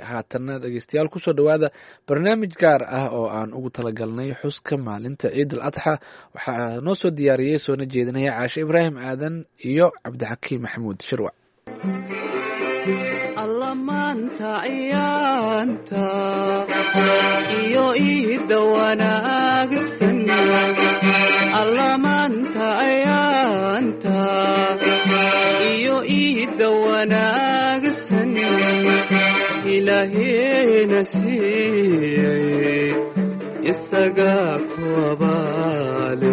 haatanna dhegeystayaal kusoo dhowaada barnaamij gaar ah oo aan ugu talagalnay xuska maalinta ciid al adxa waxaa noo soo diyaariyey soona jeedinaya caashe ibraahim aadan iyo cabdixakiim maxamuud shirwac allamaanta ciyaanta iyo iida wanaagsan allamaanta ciyaanta iyo iida wanaagsan ilaaheena siiyey isagaa ku abaale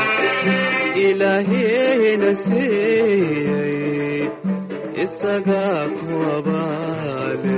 ilaaheena siiyey isagaa ku abaale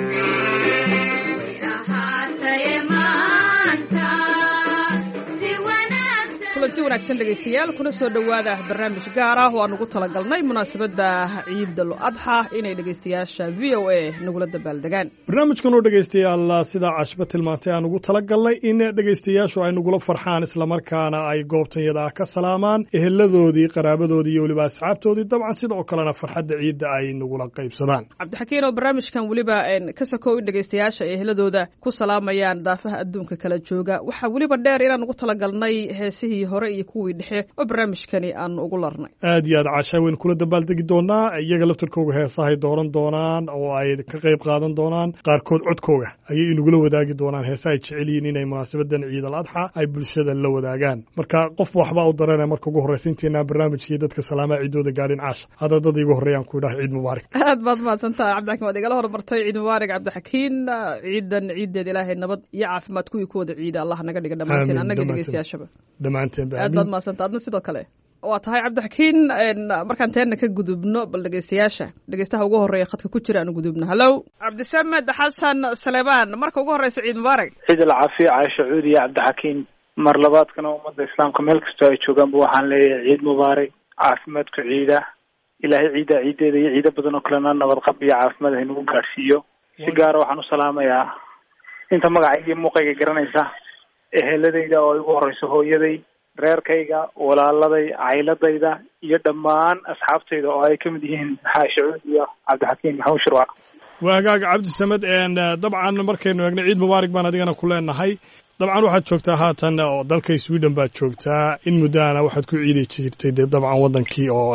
kulanti wanaagsan dhegaystayaal kuna soo dhowaada barnaamij gaar ah oo aan ugu talagalnay munaasabadda ciidal adxa inay dhegaystayaasha v o a nagula dabaaldegaan barnaamijkan oo dhegaystayaal sidaa cashba tilmaantay aan ugu talagalnay in dhegaystayaashu ay nagula farxaan islamarkaana ay goobtanyada ah ka salaamaan eheladoodii qaraabadoodii iyo weliba asxaabtoodii dabcan sidoo kalena farxadda ciidda ay nagula qaybsadaan cabdixakiin oo barnaamijkan weliba ka sakow in dhegaystayaasha ay eheladooda ku salaamayaan daafaha adduunka kala jooga waxaa weliba dheer inaan ugu talagalnay heesihii hore iyo kuwii dhexe oo barnaamijkani aan ugu larnay aad iyo aad caashaa waynu kula dabaaldegi doonaa iyaga laftarkooga heesahay dooran doonaan oo ay ka qayb qaadan doonaan qaarkood codkooga ayay inagula wadaagi doonaan heesa ay jecel yihiin inay munaasabadan ciid al adxa ay bulshada la wadaagaan marka qofba waxbaa u dareena marka ugu horreysa intaynaan barnaamijkii dadka salaamaha ciidooda gaadhin caasha hadda dad iigu horreeyaan ku idhaha ciid mubaarak aad baad mahadsantaha cabdixakiin waad igala hormartay ciid mubaarak cabdixakiin ciidan ciideed ilaahay nabad iyo caafimaad kuwii ku wada ciida allah naga dhiga dhammaanteen annaga dhegeystayaashaba dhammaanteen aad baad mahadsanta adna sidoo kale waa tahay cabdixakiin markaan teenna ka gudubno bal dhegeystayaasha dhegeystaha ugu horreeya khadka ku jira aan gudubno hallow cabdisamed xasan saleebaan marka ugu horreysa ciid mubaarak ciid alcaafiya caasha cuudi iyo cabdixakiin mar labaadkana ummadda islaamka meel kastoo ay joogaanba waxaan leeyahay ciid mubaarak caafimaadku ciida ilaahay ciidda ciideeda iyo ciido badan oo kalena nabadqab iyo caafimaad haynagu gaadhsiiyo si gaara waxaan u salaamayaa inta magacayga iyo muuqayga garanaysa eheladayda oo igu horeyso hooyaday reerkayga walaaladay cayladayda iyo dhammaan asxaabtayda oo ay ka mid yihiin xaashi cuud iyo cabdixakiim maxamuud shirwac waa hagaaga cabdisamed dabcan markaynu eegno ciid mubaarak baan adigana ku leenahay dabcan waxaad joogtaa haatan oo dalka sweden baad joogtaa in muddaana waxaad ku ciidi jirtay dee dabcan waddankii oo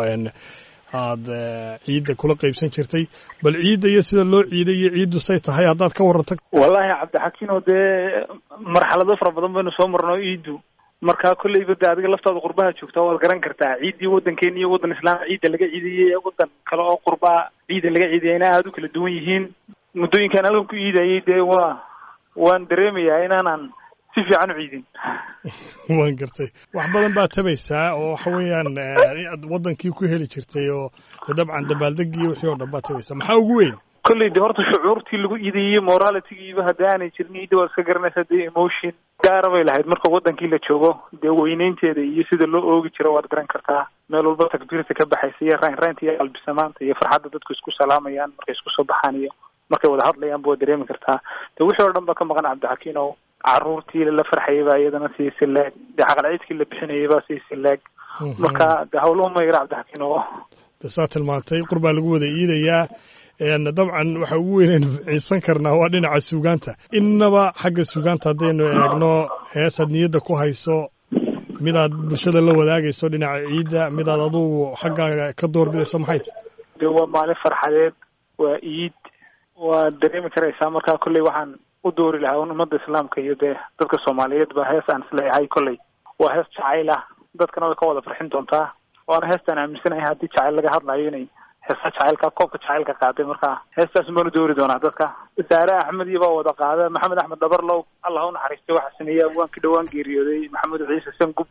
aada ciidda kula qaybsan jirtay bal ciidda iyo sida loo ciiday iyo ciiddu say tahay haddaad ka warranto wallahi cabdixakiin oo dee marxalado fara badan baynu soo marno ciiddu marka kolleyba de adiga laftaada qurbaha joogtaa waad garan kartaa ciiddii waddankeena iyo waddan islaamka ciidda laga ciidayay waddan kale oo qurbaa ciidda laga ciidayayna aada u kala duwan yihiin muddooyinkaan halkan ku ciidayay dee waa waan dareemayaa inaanan si fiican u ciidin waan gartay wax badan baad tabaysaa oo waxa weeyaan aad waddankii ku heli jirtay oo dabcan dabaaldegii wixii oo dhan baad tabaysaa maxaa ugu weyn kolley de horta shucuurtii lagu iidayey moralitygiiba haddi aanay jirin ciidda waad iska garanaysaa dee emotion gaara bay lahayd marka waddankii la joogo dee weyneynteeda iyo sida loo oogi jiro waad garan kartaa meel walba takbiirta ka baxaysa iyo raynraynta iyo qalbisamaanta iyo farxadda dadku isku salaamayaan markay isku soo baxaan iyo markay wada hadlayaanba waad dareemi kartaa de wixii oo dhan ba ka maqan cabdixakiin oo caruurtii la farxayay baa iyadana sii silaag dee caqalciidkii la bixinayay baa sii silaag marka de hawluhu ma yara cabdixakiin oo de saa tilmaantay qurbaa lagu wada iidayaa dabcan waxa ugu weynaynu ciisan karnaa waa dhinaca suugaanta innaba xagga suugaanta haddaynu eegno heesaad niyadda ku hayso midaad bulshada la wadaagayso dhinaca ciidda midaad adugu xaggaaga ka doorbidayso maxay tahy de waa maalin farxadeed waa iid waad dareemi karaysaa markaa kolley waxaan u doori lahaa un ummadda islaamka iyo dee dadka soomaaliyeed ba hees aan isleeyahay kolley waa hees jacayl ah dadkana way ka wada farxin doontaa waana heestaan aaminsanahay haddii jacayl laga hadlayo inay heesa jacaylka koobka jacaylka qaaday marka heestaas baanu doori doonaa dadka saare axmed iyo baa wada qaada maxamed axmed dhabarlow allah u naxariistay waxaa sameeyey abwaankii dhawaan geeriyooday maxamed ciise sangub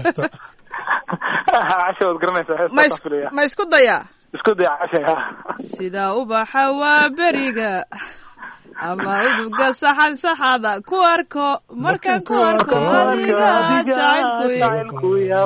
casha waad garanaysaa heestaasaan filaya ma isku dayaa isku day casha sida ubaxa waa beriga ama uduga saxan saxada ku arko markaan ku arko adiga jacaylku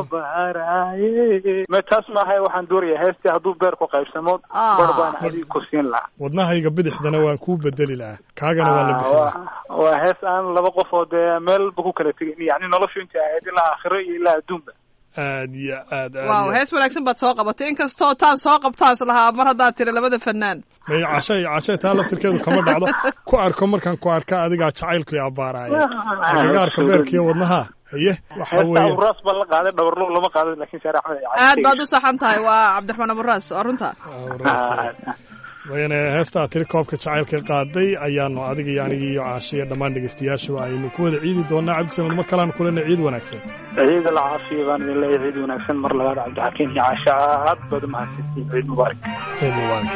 me taas maahay waxaan doorayaa heestii hadduu beer ku qaybsamo bar baan adiga ku siin lahaa wadnahayga bidixdana waan kuu bedeli lahaa kaagana waa la bixin waa hees aan laba qof oo dee meelba ku kala tegin yani noloshu intay ahayd ilaa aakhiro iyo ilaa adduunba aad iyo aad aad waaw iyo- hees wanaagsan baad soo qabatay inkastoo taan soo qabtaan is lahaa mar haddaad tiri labada fanaan may cashay cashay taa laftirkeedu kama dhacdo ku arko markaan ku arka adigaa jacaylku i abbaaraya agagaarka beerka iyo wadnaha haye waxa heesta weeye aburaas baa la qaaday dhabarlo lama qaaday laakiin saare axmed ay aad baad u saxan tahay waa cabdiraxmaan aburaas waa runta mayne heestaa tiri koobka jacaylka qaaday ayaanu adiga iyo anigi iyo caasha iyo dhammaan dhegeystayaashu aynu ku wada ciidi doonaa cabdisamed mar kalean kulena ciid wanaagsan ciid la caafiya baan idin leeyahay ciid wanaagsan mar labaad cabdixakiin iyo caasha aad baad u mahadsantihiin ciid mubaarak ciid mubaarak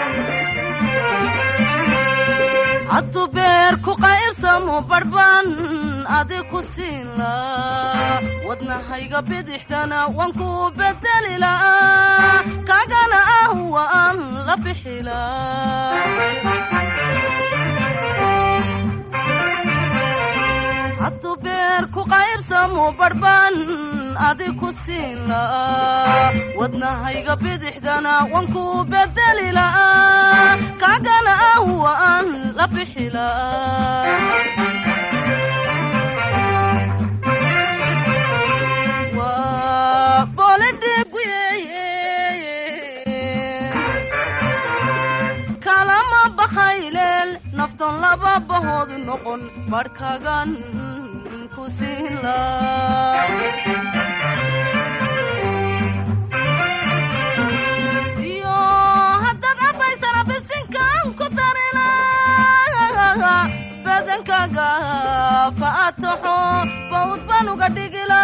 hadduu beer ku qaybsamo barbaan adi ku siin laa wadnahayga bidixdana waan ku bedeli laa kagana ah waan la bixi laa hadduu beer ku qaybsamo barbaan adi ku siin laa wadnahayga bidixdana waan ku bedeli laa kagana ah waan la bixi laa waa boledheguye kalama bakhayleel naftan laba bahoodu noqon barhkagan ku siin laa iyo haddaad cabaysana bisinkan ku darila badankaaga faataxo bawd baan uga dhigila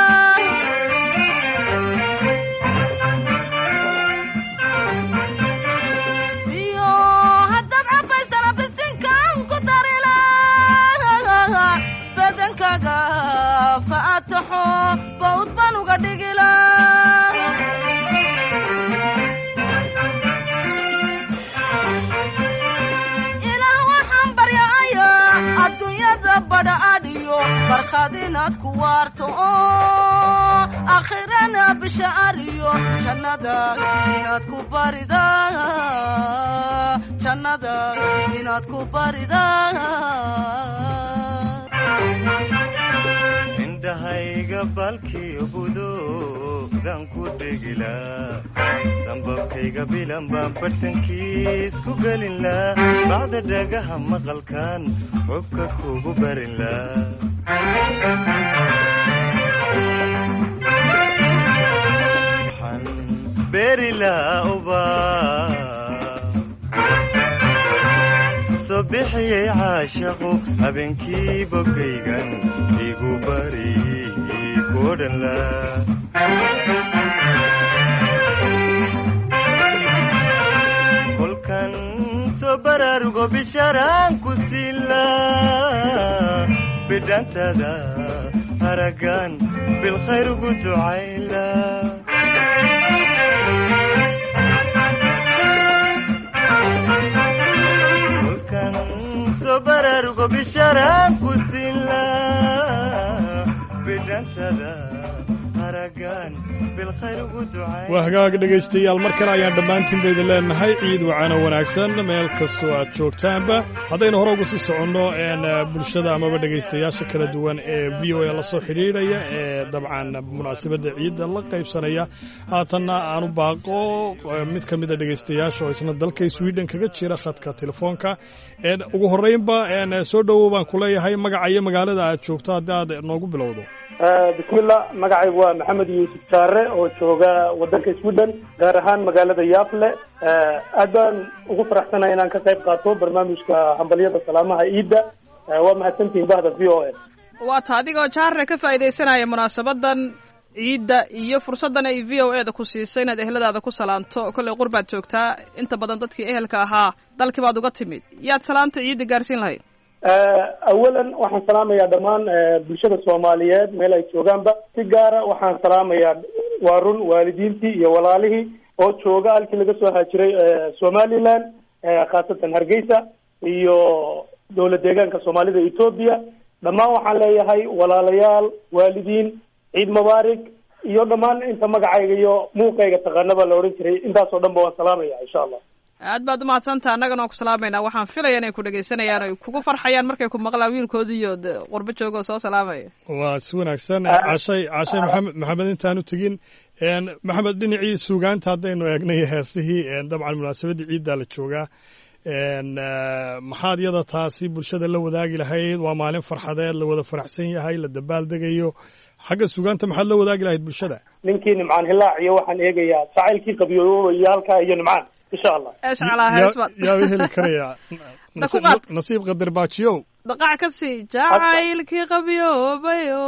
iyo haddaad cabaysana bisinkan ku darila badankaaga faataxo bawd baan uga dhigila ilaah waxaan baryacayaa adduunyada badha adhiyo barkhad inaad ku waarto oo aakhirana bisha ariyo jannada inaad ku barida jannada inaad ku barida indhahayga balkiyo budoodan ku dhegilaa sambabkayga bilan baan bartankiis ku gelinlaa bacda dhagaha maqalkan xubka kugu barinlaa waxaan beerilaa ubaa soo bixiyey caashaqu habeenkii bogaygan igu bari kodhanla kolkan soo baraarugo bishaaraan ku siila bidhantada haragan bilkhayr ugu ducayla kolkan soo baraarugo bishaaraan ku siila bidhantada haragan bilkhayr ugu ducayla waa hagaag dhegaystayaal mar kale ayaan dhammaantiin ba idin leenahay ciid wacano wanaagsan meel kastoo aad joogtaanba haddaynu hore uga sii soconno een, eh, bulshada amaba dhegaystayaasha kala duwan ee v o a la soo xidhiidhaya ee dabcan munaasabadda ciidda la qaybsanaya haatanna aanu baaqo eh, mid ka mid a dhegaystayaasha oo isna dalka sweden kaga jira khadka telefoonka een, ugu horreynba een, soo dhowow baan ku leeyahay magaca iyo magaalada aad joogto haddii aad noogu bilowdo bismillah magacaygu waa maxamed yuusuf jaare oo jooga wadanka sweden gaar ahaan magaalada yafle aad baan ugu faraxsanahay inaan ka qayb qaato barnaamijka hambalyada salaamaha ciidda waa mahadsantihin bahda v o a waa ta adigoo jaarre ka faa'iidaysanaya munaasabadan ciidda iyo fursaddan ay v o e da ku siisay inaad eheladaada ku salaanto kollay qurbaad joogtaa inta badan dadkii ehelka ahaa dalkii baad uga timid yaad salaanta ciidda gaarsiin lahayd awalan waxaan salaamayaa dhammaan bulshada soomaaliyeed meel ay joogaanba si gaara waxaan salaamayaa waa run waalidiintii iyo walaalihii oo jooga halkii laga soo haajiray somaliland khaasatan hargeysa iyo dowlad deegaanka soomaalida etoobiya dhammaan waxaan leeyahay walaalayaal waalidiin ciid mubaarig iyo dhammaan inta magacayga iyo muuqayga taqaanaba la odhan jiray intaasoo dhan ba waan salaamaya insha allah aad baad umahadsantaha annagana waan ku salaamayna waxaan filaya inay ku dhegaysanayaan ay kugu farxayaan markay ku maqlaan wiilkoodiiyo de qurbo jooga oo soo salaamaya waa si wanaagsan cashay cashay maxamed maxamed intaan u tegin maxamed dhinacii suugaanta haddaynu eegnay heesihii dabcan munaasabaddii ciiddaa la joogaa maxaad yada taasi bulshada la wadaagi lahayd waa maalin farxadeed la wada faraxsan yahay la dabaaldegayo xagga suugaanta maxaad la wadaagi lahayd bulshada ninkii nimcaan hilaac iyo waxaan eegayaa jacaylkii qabyooboobaya halkaa iyo nimcaan insha allah eesh calaa hees baad yaaba heli karayaa Da ku qaad. nasiib qadar baajiyow dhaqac ka sii jacaylkii qabyoobayo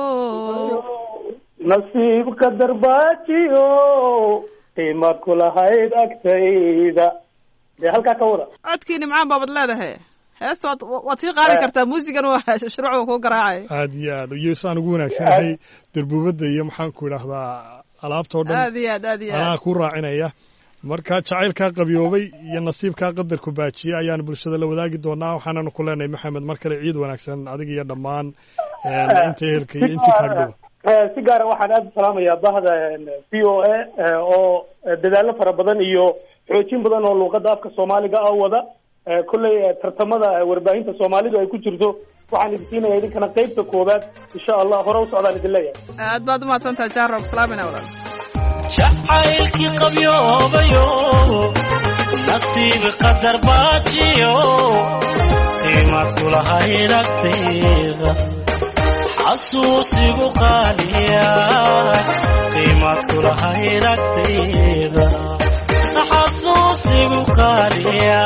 nasiibka darbaajiyo qiimaad ku lahayd agtayda dee halkaa ka wada codkii nimcaan baabad leedahay heesta waad waad sii qaadi kartaa muusigan waa shuruuc kuu garaacay aad iyo aad iyo saan ugu wanaagsanahay darbuubadda iyo maxaan ku idhaahdaa alaabtoo dhan aad iyo aad aad iyo anaa aad ku raacinaya marka jacaylkaa qabyoobay iyo nasiibkaa qadarku baajiyey ayaan bulshada la wadaagi doonaa waxaananu ku leenahay maxamed mar kale ciid wanaagsan adiga iyo dhammaan inta ehelka iyo intii kaagdhowa Eh, si gaara waxaan aada u salaamayaa bahda v o a oo dadaallo fara badan iyo xoojin badan oo luuqadda afka soomaaliga ah wada Eh, kolley eh, tartamada eh, warbaahinta soomaalidu ay ku jirto waxaan idin siinaya idinkana qeybta koowaad insha allah hore u socdaan idin leeyahay aad baad umahadsantaha jaaro salaamayna walaal jacaylkii qabyoobayo nasiib qadar baajiyo qiimaad kulahayd agtayda xasuusigu qaaliya qiimaad kulahayd agtayda xasuusigu qaaliya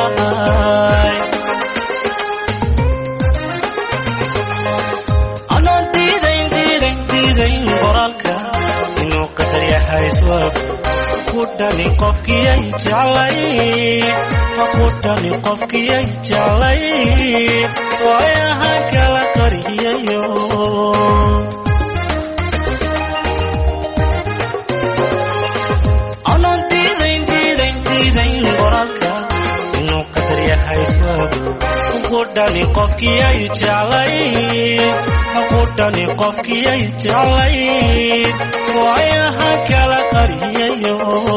anaan diidayn diidayn diidayn qoraalka inuu qadar yahay iswaab ku dhani qofkiyay jeclay ku dhani qofkiyay jeclay waayahan kala qariyayo anaan diidayn diidayn diidayn qoraalka inuu qadar yahay iswaab ku dhani qofkiyay jeclay ku dhani qofkiyay jeclay waayahan kala qariyayo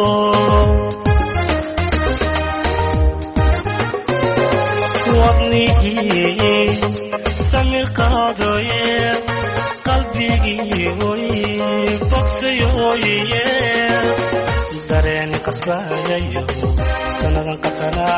wadnihii samir qaadaye qalbigii oy bogsayoye dareen qasbayayo sannadan qatanaa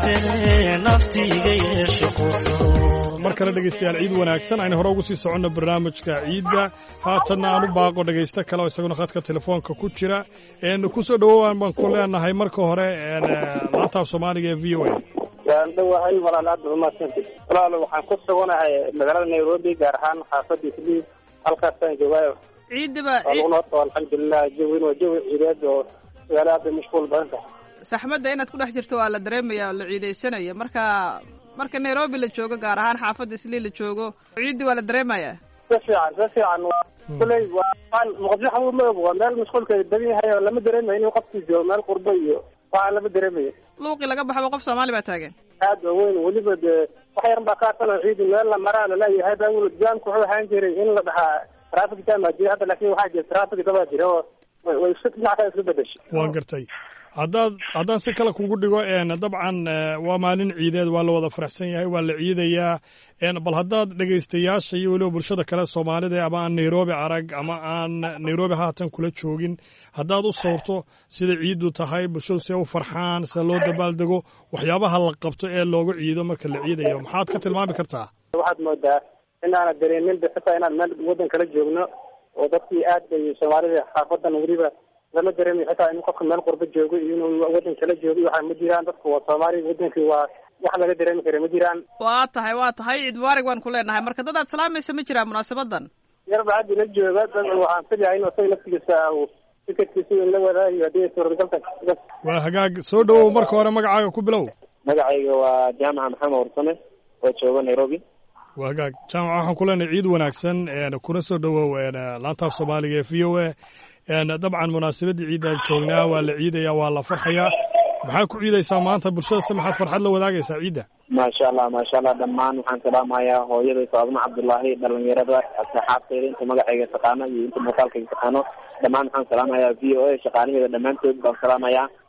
dartee naftiiga yeesho quso mar kale dhegaystayaal ciid wanaagsan aynu hore ugu sii soconno barnaamijka ciidda haatanna aan u baaqo dhegaysto kale oo isaguna khadka telefoonka ku jira n ku soo dhowowaan baan ku leenahay marka hore laantaaf soomaaliga ee v o a waan dhowahay walaal aad umaadsanti walaal waxaan ku suganahay magaalada nairobi gaar ahaan xaafadda isliim halkaasaan joogaayo ciidaba waa lagu noota alxamdulilah jawin waa jawi ciideed oo magaalo aad bay mashquul badan tahay saxmadda inaad ku dhex jirto waa la dareemaya oo la ciidaysanaya marka marka nairobi la joogo gaar ahaan xaafadda islii la joogo ciiddii waa la dareemaya si fiican si fiican kuley waa muqdisho xamuud ma og waa meel mashquulka badan yahay oo lama dareemayo inuu qofkii joogo meel qurbo iyo waxaan lama dareemayo luuqii laga baxaba qof soomaali baa taagan aad ba weyn weliba dee wax yaran baa ka arsan oo ciidi meel la maraa laleeyahay baa weli jaamku wuxuu ahaan jiray in la dhahaa traffic jam baa jira hadda laakin waxaa jira traffic dabaa jira oo way way isku dhinac kale isku bedeshay waan gartay haddaad haddaan si kale kugu dhigo dabcan waa maalin ciideed waa la wada faraxsan yahay waa la ciidayaa bal haddaad dhegaystayaasha iyo weliba bulshada kale soomaalida ama aan nairobi arag ama aan nairobi haatan kula joogin haddaad u sawirto sida ciiddu tahay bulshadu see u farxaan sida loo dabaaldego waxyaabaha la qabto ee looga ciido marka la ciidayo maxaad ka tilmaami kartaa waxaad moodaa in aanad dareemin de xitaa inaan meel waddan kala joogno oo dadkii aad bay soomaalida xaafadan weliba lama dareemayo xitaa in qofka meel qurbo joogo iyo inuu waddan kala joogo iyo waxaa ma jiraan dadku waa soomaali waddankii waa wax laga dareemi kara ma jiraan waa tahay waa tahay ciid mubaarig waan ku leenahay marka dad aad salaamaysa ma jiraan munaasabadan yarba hadda la jooga dad waxaan filayaa in isaga laftigiisa uu fikirkiisa in la wadaayo haddii suuragalka waa hagaag soo dhowow marka hore magacaaga ku bilow magacayga waa jaamaca maxamed warsame oo jooga nairobi waa hagaag jaamaca waxaan ku leenahay ciid wanaagsan kuna soo dhowow laantaaf soomaaliga ee v o a dabcan munaasabadda ciidaan joognaa waa la ciidayaa waa la farxayaa maxaa ku ciidaysaa maanta bulshadasta maxaad farxad la wadaagaysaa ciidda maasha allah maasha allah dhammaan waxaan salaamayaa hooyaday faadma cabdullaahi dhalinyarada asxaabteyda inta magacayga taqaano iyo inta muuqaalkayga taqaano dhammaan waxaan salaamayaa v o a shaqaalaheeda dhammaantood baan salaamayaa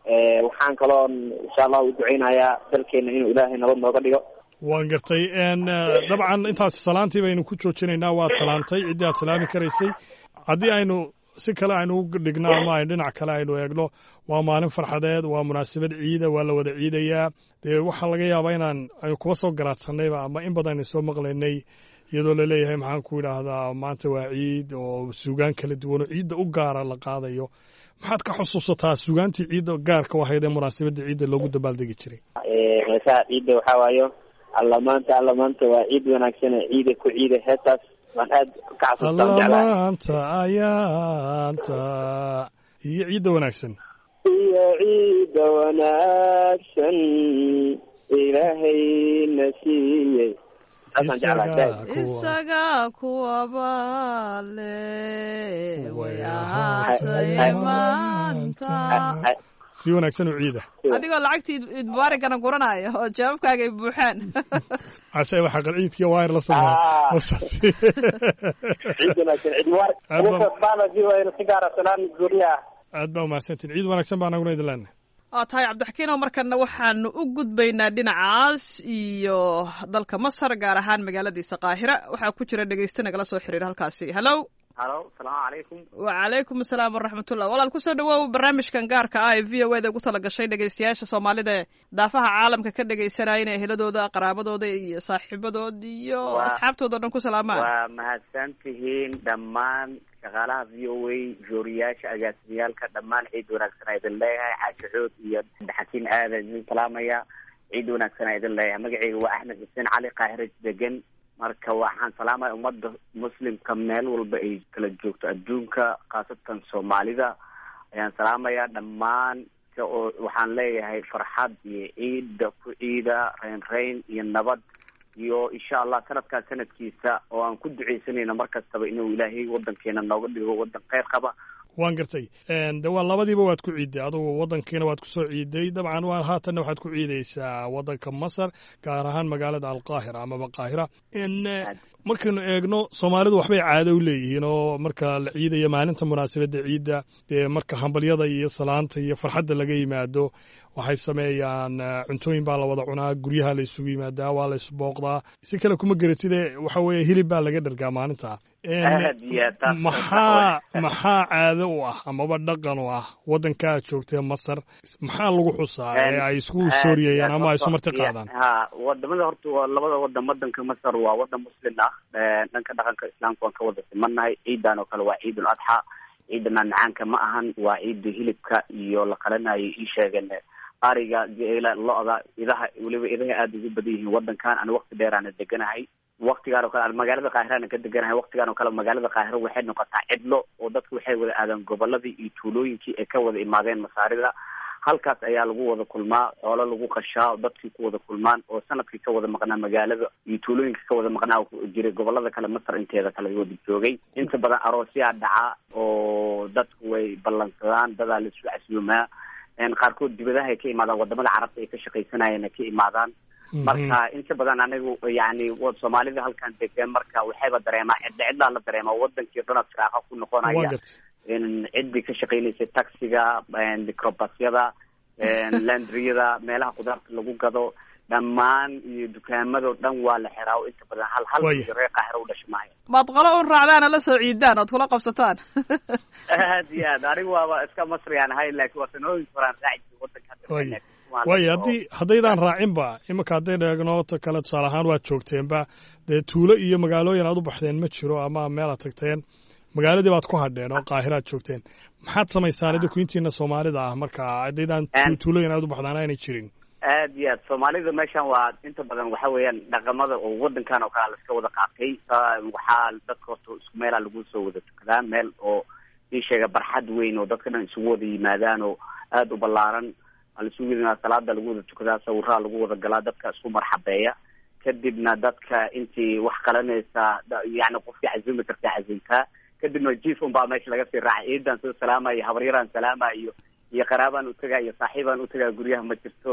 waxaan kaloo insha allah u duceynayaa dalkeena inuu ilaahay nabad nooga dhigo waan gartay dabcan intaas salaantii baynu ku joojinaynaa waad salaantay ciddii aad salaami karaysay haddii aynu si kale aynu u dhigno ama aynu dhinac kale aynu eegno waa maalin farxadeed waa munaasabad ciida waa la wada ciidayaa dee waxaa laga yaabaa inaan aynu kuba soo garaadsanayba ama in badan aynu soo maqlaynay iyadoo laleeyahay maxaan ku idhaahdaa maanta waa ciid oo suugaan kala duwan oo ciidda u gaara la qaadayo maxaad ka xusuusataa suugaantii ciidda gaarka u ahayd ee munaasabadda ciidda loogu dabaaldegi jiray heesaha ciidda waxaa waayo alla maanta alla maanta waa ciid wanaagsan ciida ku ciida heestaas waan aad ka xasuustaan jeclahay allamaanta ayaanta iyo ciidda wanaagsan iyo ciida wanaagsan ilaahayna siiyey saasaan jeclahay isaga kuwaba le way ahaatay maanta si wanaagsan oo ciida adigoo lacagtii iid mubaarigana guranaayo oo jawaabkaaga ay buuxaan cashe waxaa qal ciidkiya waayar la sameeya hawshaas ciid wanaagsan ciid mubaarag baada v o a si gaara salaan gooniya ah aad baa umahadsantiin ciid wanaagsan baa naguna idin leenahay waa tahay cabdixakiin oo markana waxaanu u gudbaynaa dhinacaas iyo dalka masar gaar ahaan magaaladiisa qaahira waxaa ku jira dhegeyste nagala soo xiriira halkaasi hallow halo asalaamu calaykum wacalaykum asalaam waraxmatullah walaal kusoo dhawow barnaamijkan gaarka ah ee v o eda ugu tala gashay dhegeystayaasha soomaalida ee daafaha caalamka ka dhegeysanaya inay eheladooda qaraabadooda iyo saaxiibadood iyo asxaabtooda o dhan ku salaamaan waa mahadsan tihiin dhammaan shaqaalaha v o a jooriyaasha agaasimiyaalka dhammaan ciid wanaagsan idin leeyahay caashaxood iyo xakiin aadan idin salaamaya ciid wanaagsan idin leeyahay magaceyga waa axmed xuseen cali qaahira degan marka waxaan salaamaya ummadda muslimka meel walba ay kala joogto adduunka khaasatan soomaalida ayaan salaamaya dhammaan oo waxaan leeyahay farxad iyo ciida ku ciida reyn reyn iyo nabad iyo insha allah sanadkaa sanadkiisa oo aan ku duceysanayno mar kastaba inuu ilaahay wadankeena nooga dhigo wadan kheyr qaba waan gartay de waa labadiiba waad ku ciiday adugu wadankiina waad kusoo ciiday dabcan waa haatanna waxaad ku ciideysaa wadanka masar gaar ahaan magaalada alqaahira amaba qaahira markaynu eegno soomaalidu waxbay caado u leeyihiin oo marka la ciidaya maalinta munaasabadda ciidda dee marka hambalyada iyo salaanta iyo farxadda laga yimaado waxay sameeyaan cuntooyin baa la wada cunaa guryaha la isugu yimaadaa waa la isbooqdaa si kale kuma geratide waxa weeye hilib baa laga dhergaa maalinta maxaa maxaa caado u ah amaba dhaqan u ah waddanka aad joogtee masar maxaa lagu xusaa ee ay isku sooriyayaan ama ay isu marti qaadaan ha wadamada horta waa labada wadan wadanka masar waa wadan muslim ah dhanka dhaqanka islaamka waan ka wada simannahay ciidan oo kale waa ciid ul adxa ciida maamacaanka ma ahan waa ciida hilibka iyo la qalanayo ii sheegeen ariga geela lo-da idaha weliba idaha aada ugu badan yihiin wadankan ana wakti dheeraana deganahay waktigaan oo kale magaalada kaahirana ka deganahay waktigaan oo kale magaalada kaahiro waxay noqotaa cidlo oo dadku waxay wada aadaan goboladii iyo tuulooyinkii ay ka wada imaadeen masaarida halkaas ayaa lagu wada kulmaa xoolo lagu qashaa dadkii ku wada kulmaan oo sanadkii ka wada maqnaa magaalada iyo tuulooyinka ka wada maqnaa jiray gobolada kale masar inteeda kale wada joogay inta badan aroosyaa dhaca oo dadku way ballansadaan dadaa laisu casuumaa qaarkood dibadaha ay ka imaadaan wadamada carabta ay ka shaqaysanayeen ay ka imaadaan marka inta badan anigu yani soomaalida halkan degan marka waxayba dareemaa cidla cidlaa la dareemaa wadankii dhana firaaqa ku noqonaya ciddii ka shaqeynaysay taxiga microbasyada landriyada meelaha khudaarta lagu gado dhammaan iyo dukaamado dhan waa la xiraa inta badan hal hal reer qaahiro u dhasha maayo maad qolo un raacdaana la soo ciidaan ood kula qabsataan aad iyo aad anigu waaba iska masrigaan ahay laakiin waa sanooyin horaan raaci wadanka waayo haddii haddaydaan raacinba iminka haddaynu eegno ta kale tusaale ahaan waad joogteenba dee tuulo iyo magaalooyin aad u baxdeen ma jiro ama meel aad tagteen magaaladii baad ku hadheen oo qaahiraad joogteen maxaad samaysaan idinku intiina soomaalida ah marka haddaydaan tuulooyin aad u baxdaan aanay jirin aad iyo aad soomaalida meeshan waa inta badan waxa weeyaan dhaqamada oo wadankan oo kale laska wada qaatay waxaa dadka horta isku meelaa lagu soo wada tukadaa meel oo ii sheega barxad weyn oo dadka dhan isugu wada yimaadaan oo aada u ballaaran laisugu yimaada salaada lagu wada tukadaa sawiraha lagu wada galaa dadka isku marxabeeya kadibna dadka intii wax qalanaysa yani qofkii cazumi kartaa cazumtaa kadibna jiif unbaa meesha laga sii raacay ciidan soo salaamayo habaryaraan salaamayo iyo qaraabaan utagaa iyo saaxiibaan utagaa guryaha ma jirto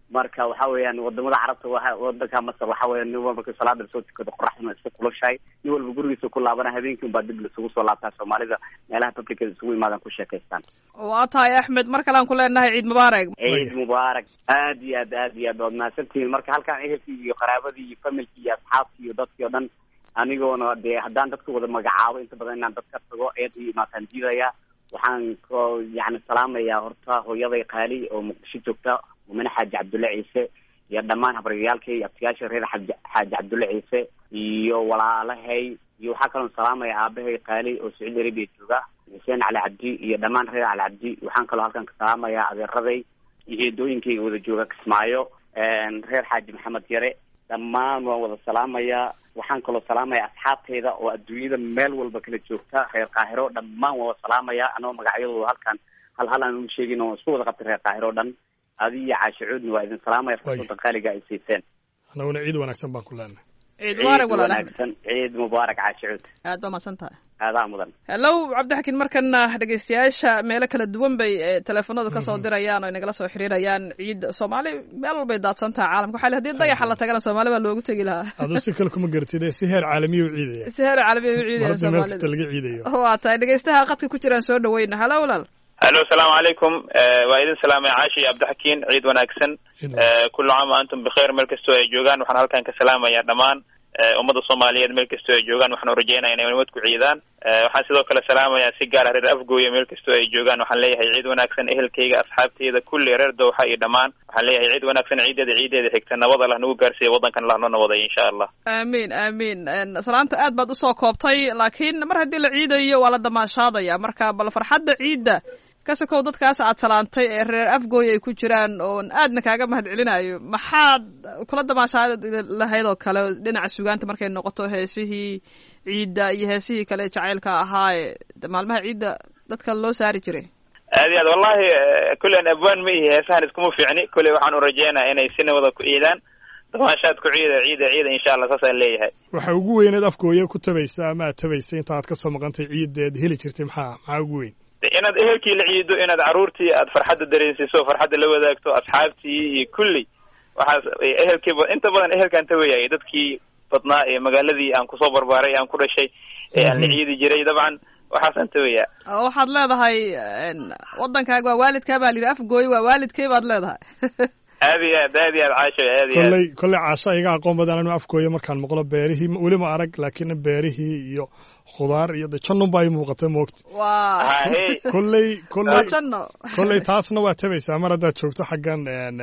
marka waxa weeyaan wadamada carabta waa wadanka masar waxa weya nin walba markii salaada lasoo tukado qoraxduna iska kulushahay nin walba gurigiisa ku laabana habeenkii unbaa dib laisugu soo laabtaa soomaalida meelaha publica isugu imaadan ku sheekaystaan waa tahay axmed mar kalean ku leenahay ciid mubaarak ciid mubaarak aad iyo aad aad iyo aad waad mahadsantihiin marka halkaan ehelkii iyo qaraabadii iyo familkii iyo asxaabtii iyo dadkii o dhan anigoona dee haddaan dadka wada magacaabo inta badan inaan dadka tago eed iyo imaataan diidaya waxaan ko yani salaamayaa horta hooyaday qaali oo muqdisho joogta mumine xaaji cabdulle ciise iyo dhammaan habaryayaalkay iyo abtiyaasha reer xaaji xaaji cabdulle ciise iyo walaalahay iyo waxaa kaloon salaamaya aabahay qaali oo sacuudi arabia jooga xuseen cali cabdi iyo dhammaan reer cali cabdi waxaan kaloo halkan ka salaamayaa adeeraday iyo eedooyinkayga wada jooga kismaayo reer xaaji maxamed yare dhammaan waan wada salaamayaa waxaan kaloo salaamaya asxaabteyda oo adduunyada meel walba kala joogta reer qaahiro dhammaan waan wada salaamaya anoo magacyadooda halkan hal hal aan uma sheegin oo isku wada qabtay reer qaahiro o dhan adi iyo caashicuudna waa idin salaamaya fursada qaaliga ay siiseen anaguna ciid wanaagsan baan ku leenahay ciid mubaarak walaal wanaagsan ciid mubaarak caashicuud aad baa mahadsan tahay aadaa mudan hellow cabdixakiin markana dhegeystayaasha meelo kala duwan bay teleefonadu kasoo dirayaan oo inagala soo xiriirayaan ciid soomaali meel walbay daadsan tahay caalamka waxaa hadii dayaxa la tagana soomaali baa loogu tegi lahaa aduu si kale kuma garatid ee si heer caalamiya u ciidaya si heer caalamiya u ciidaya marada meel kasta laga ciidayo waa tahay dhegeystaha qadka ku jiraan soo dhaweyna hello walaal hallo asalaamu calaykum waa idin salaamay caashi iyo cabdixakiin ciid wanaagsan kullu caam wa antum bikheer meel kastoo ay joogaan waxaan halkan ka salaamayaa dhammaan ummadda soomaaliyeed meel kastoo ay joogaan waxaan urajeynaya inay nabad ku ciidaan waxaan sidoo kale salaamayaa si gaar ah reer afgooya meel kastoo ay joogaan waxaan leeyahay ciid wanaagsan ehelkayga asxaabteyda kulli reer dowxa iyo dhammaan waxaan leeyahay ciid wanaagsan ciideeda ciideeda xigta nabad allah nagu gaarsiiya waddankan allah noo nawaday insha allah amiin amiin salaanta aad baad usoo koobtay laakiin mar haddii la ciidayo waa la damaashaadaya marka bal farxadda ciidda kasakow dadkaas aad salaantay ee reer afgooy ay ku jiraan oon aadna kaaga mahad celinayo maxaad kula damaashaad lahayd oo kale dhinaca sugaanta markay noqoto heesihii ciidda iyo heesihii kale jacaylka ahaa ee maalmaha ciidda dadka loo saari jiray aad iyo aad wallahi kullen abwaan ma ihi heesahan iskuma fiicni kulley waxaan urajeynaya inay si nabada ku ciidaan damaashaad ku ciida ciida ciida insha allah saasaan leeyahay waxa ugu weyneed afgooya ku tabaysa ama aad tabaysa inta aad kasoo maqantay ciideed heli jirtay maxaa maxaa ugu weyn inaad ehelkii la ciido inaad caruurtii aad farxadda dareensiiso farxadda la wadaagto asxaabtii iyo kulli waxaas ehelkii inta badan ehelkaan tawayay dadkii badnaa ee magaaladii aan kusoo barbaaray aan ku dhashay ee aan la ciidi jiray dabcan waxaasaan tawayaa waxaad leedahay waddankaaga waa waalidkaa baa layidhi afgooy waa waalidkay baad leedahay aad iyo aad aad iyo aad caasho aad iyo aad kolley kolley caasha iga aqoon badan anu afgooya markaan maqlo beerihii weli ma arag laakiin beerihii iyo khudaar iyo de jannun baa ii muuqata moogta waa hahe kolley kolley janno kolley taasna waa tabaysaa mar haddaad joogto xaggan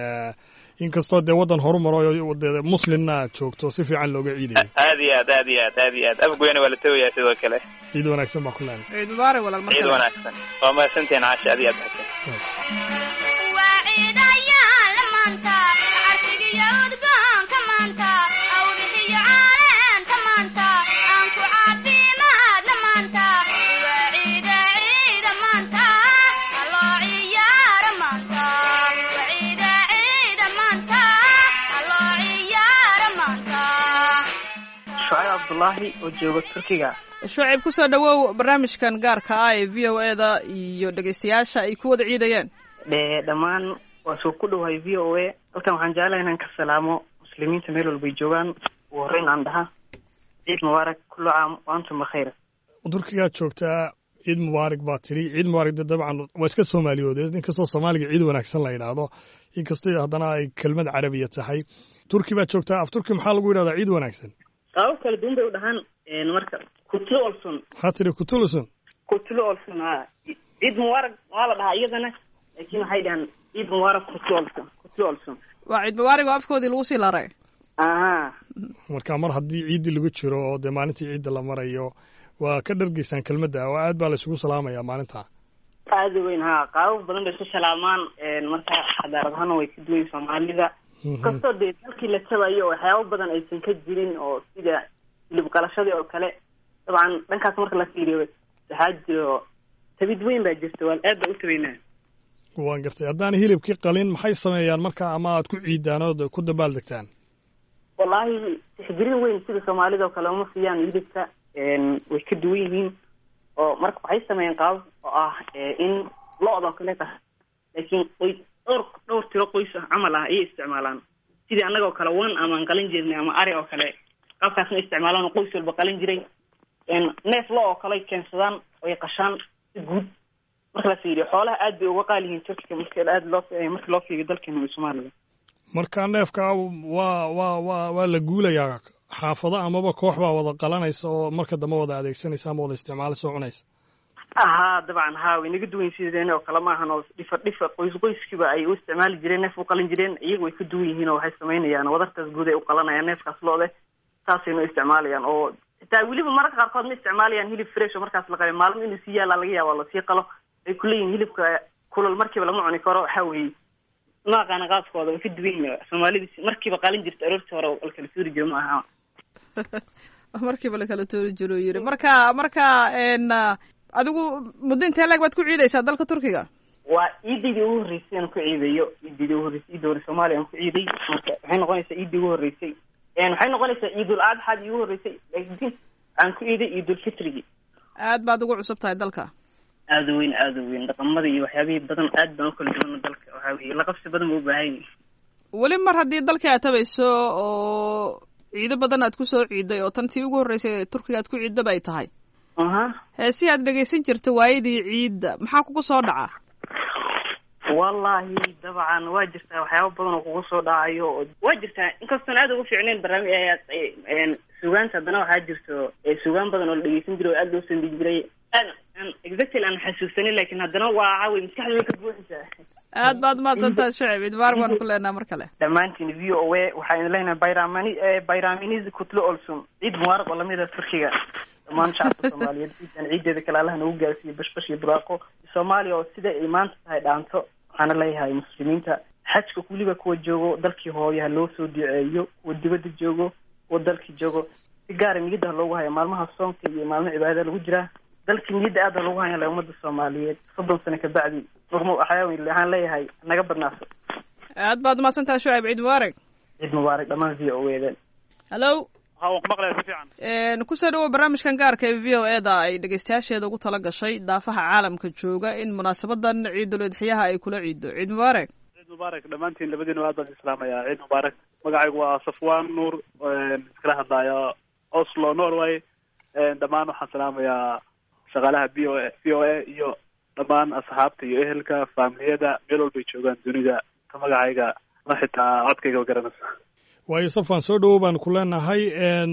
inkastoo dee waddan horumaro de muslimna aad joogto si fiican looga ciidayo aad iyo aad aad iyo aad aad iyo aad afgoyna waa la tawayaa sidoo kale ciid wanaagsan baa ku leenay ciid mubaarak walaal mar ciid kale wanaagsan waa mahadsantihiin caasha aad iyo aad mahadsan shucayb cabdullaahi oo jooga turkiga shucayb kusoo dhawow barnaamijkan gaarka ah ee v o e da iyo dhegeystayaasha ay ku wada ciidayeen dhe dhammaan waa soo ku dhowahay v o a halkan waxaan jeclahay inaan ka salaamo muslimiinta meel walbay joogaan ugu horreyn aan dhaha ciid mubaarak kullu caam wa antum bikhayr turkigaad joogtaa ciid mubaarak baa tiri ciid mubaarak de dabcan waa iska soomaaliyoodeed inkastoo soomaaliga ciid wanaagsan la yidhaahdo inkastoo haddana ay kelmad carabiya tahay turki baad joogtaa af turki maxaa lagu yidhahdaa ciid wanaagsan qaabab kala duwan bay u dhahaan marka kutlo olson maxaa tiri kutulusun kutlo olson ha ciid mubaarak waa la dhahaa iyadana laakiin waxay dhahaan ciid mubaarak kutlo olson kutlo olson waa ciid mubaarak oo afkoodii lagu sii laray aha marka mar haddii ciiddii lagu jiro oo dee maalintii ciidda la marayo waa ka dhargeysaan kelmadda oo aad baa la isugu salaamayaa maalinta aada weyn ha qaabab badan bay isku salaamaan marka xadaarad ahaana way ka duwan soomaalida kastoo dee dalkii la tabayo waxyaabo badan aysan ka jirin oo sida hilib qalashadii oo kale dabcan dhankaas marka la fiiriyo waxaa jiro tabid weyn baa jirta waa aad baa u tabaynaa waan gartay haddaan hilibkii qalin maxay sameeyaan marka ama aad ku ciidaan ood ku dabaal degtaan wallaahi tixgelin weyn sida soomaalida oo kale uma siiyaan hilibka way ka duwan yihiin oo marka waxay sameeyeen qaabab oo ah in lo-da oo kale tahay laakiin way dhowr dhowr tiro qoys ah camal ah ayay isticmaalaan sidii annagoo kale wan amaan qalin jirnay ama ari oo kale qaabkaasna isticmaalaan oo qoys walba qalin jiray neef lo oo kale keensadaan oy qashaan si guud marka la fiiriyo xoolaha aad bay uga qaali yihiin turkiga marka aad loo marka loo fiiriyo dalkeena iyo soomaaliya marka neefka waa waa waa waa la guulayaa xaafado amaba koox baa wada qalanaysa oo marka dambe wada adeegsanaysa ama wada isticmaalaysa oo cunaysa haa dabcan haa way naga duwan sideena oo kale maahan oo dhifar dhifar qoys qoyskiiba ay u isticmaali jireen neef u qalin jireen iyagu way ka duwan yihiin oo waxay samaynayaan wadartaas guud ay u qalanayaan neefkaas loode saasayna u isticmaalayaan oo xitaa weliba mararka qaarkood ma isticmaalayaan hilib fresh oo markaas la qalay maalmo inuu sii yaalaa laga yaaba lasii qalo ay kuleeyihin hilibka kulal markiiba lama cuni karo waxa weeye ma aqaana qaabkooda way ka duwan yihiin soomaalida markiiba qalin jirta aroortii hore la kala suuri jiro ma aha markiiba la kala toori jiro yiri marka marka adigu muddo intee leeg baad ku ciidaysaa dalka turkiga waa ciidaydii ugu horreysay aan ku ciidayo ciidaydii ugu horreysay ciidda hore soomaaliya aan ku ciiday marka waxay noqonaysaa ciiddii ugu horreysay waxay noqonaysaa ciidul adxaadii ugu horreysay laakiin aan ku ciiday ciidul fitrigii aad baad ugu cusub tahay dalka aada weyn aada weyn dhaqamada iyo waxyaabihii badan aad baan u kala duwana dalka waxaa weye laqabsi badan ba u baahan yahay weli mar haddii dalkii aad tabayso oo ciido badan aad kusoo ciiday oo tan tii ugu horreysay turkiga aad ku ciidaba ay tahay aha heesii aad dhegaysan jirta waayadii ciidda maxaa kugu soo dhaca wallahi dabcan waa jirtaa waxyaaba badan oo kugu soo dhacayo waa jirtaa inkastoon aada ugu fiicnayn barnaamij sugaanta haddana waxaa jirto sugaan badan oo la dhegeysan jiray oo aada loo sandigi jiray exactly aan xasuusanin lakin haddana waa caawi maskaxda way ka buuxisaa aad baad umahadsantaha shacib idbaar waan ku leenaha mar kale dhammaantiin v o a waxaa idin leenahay bayramani bayraminiz kutlo olsum ciid mubaaraq oo lamida turkiga dhammaan shacabka soomaaliyeed ciidan ciideeda kale allaha nagu gaarsiiyo bashbash iyo buraaqo soomaaliya oo sida ay maanta tahay dhaanto waxaana leeyahay muslimiinta xajka weliba kuwa joogo dalkii hooyaha loo soo duceeyo kuwa dibadda joogo kuwa dalkii joogo si gaara niyadda loogu hayo maalmaha soonka iyo maalmo cibaadada lagu jiraa dalkii niyadda aada loogu haya ummadda soomaaliyeed soddon sano kabacdi waxaan leeyahay naga badnaaso aad baad umahadsantaha shucayb ciid mubaarak ciid mubaarak dhammaan v o eden hallo ha waan ku maqlaya si fiican kusoo dhawow barnaamijkan gaarka ee v o e da ay dhegeystayaasheeda ugu tala gashay daafaha caalamka jooga in munaasabadan ciidul idxiyaha ay kula ciido ciid mubaarak ciid mubaarak dhammaantiin labadiina aad baan islaamaya ciid mubaarak magacaygu waa safwan nuur iskala hadlaya oslo norway dhammaan waxaan salaamayaa shaqaalaha b o v o a iyo dhammaan asxaabta iyo ehelka faamiliyada meel walbay joogaan dunida ka magacayga ma xitaa codkayga ma garanaysa waayo safan soo dhowow baan ku leenahay